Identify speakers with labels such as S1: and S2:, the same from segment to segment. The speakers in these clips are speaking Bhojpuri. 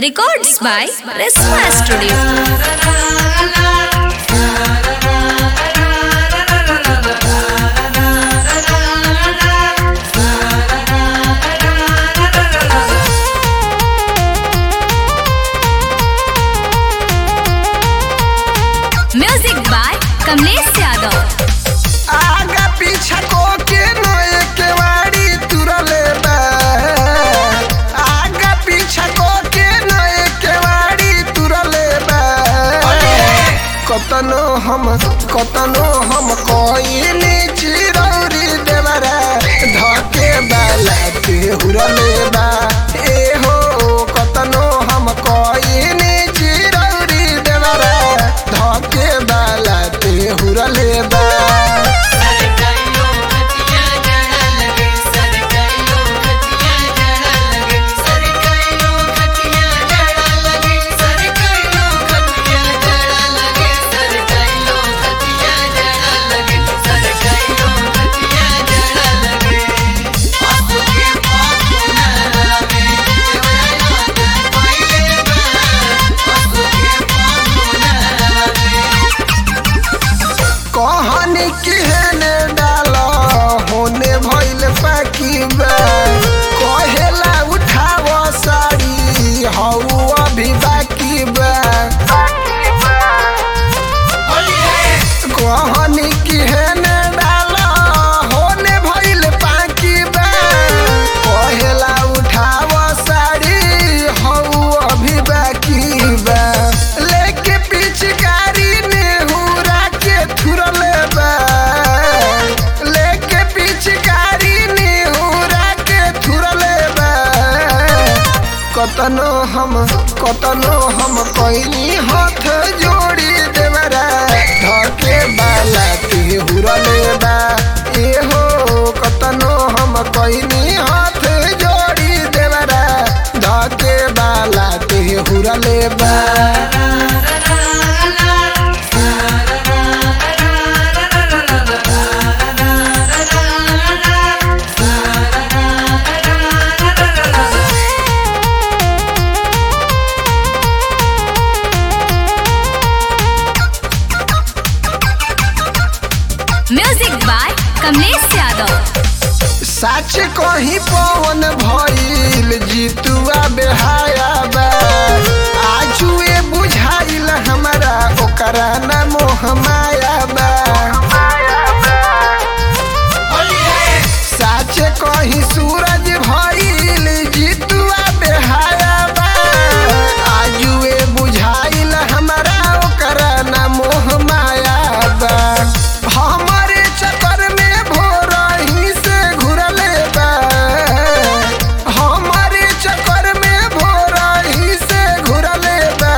S1: Records by Resma Studio. Music by Kamlesh Yadav.
S2: आगा पीछा को के नए केवाड़ी तुरले बा आगा पीछा को के नए केवाड़ी तुरले बा कतनो हम कतनो हम कोइनी चिरौरी देवरा धके बाला ते हुरले बा ए हो कतनो हम कोइनी चिरौरी देवरा धके बाला ते हुरले बा कहानी केहने डाल होने भइल पाकी बा कहेला उठाव साड़ी हऊ अभी बाकी बा कहानी केहने डाल होने भइल पाकी बा कहेला उठाव साड़ी हऊ अभी बाकी बा लेके पिचकारी नेहुरा के थुरले बा लेके पिचकारी नेहुरा के थुरले बा कतनो हम कतनो हम कइनी हाथ जोड़ी देवरा धके बाला ते हुरले बा ए हो कतनो हम कइनी हाथ जोड़ी देवरा धके बाला ते हुरले बा
S1: Music by Kamlesh Yadav.
S2: सच कहीं पवन भइल जीतुआ बेहाया बा आजुए बुझाइल हमरा ओकरा ना मोह माया बा सच कहीं सूरज भइल जीतुआ बेहाया बा आजुए बुझाइल हमरा ओकरा ना मोह माया बा हमरे चक्कर में भोरही से घुरले बा हमरे चक्कर में भोरही से घुरले बा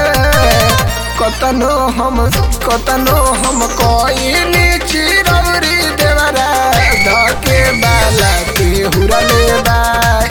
S2: कतनो हम कतनो हम कोइनी चिरौरी देवरा धके बाला के हुरले बा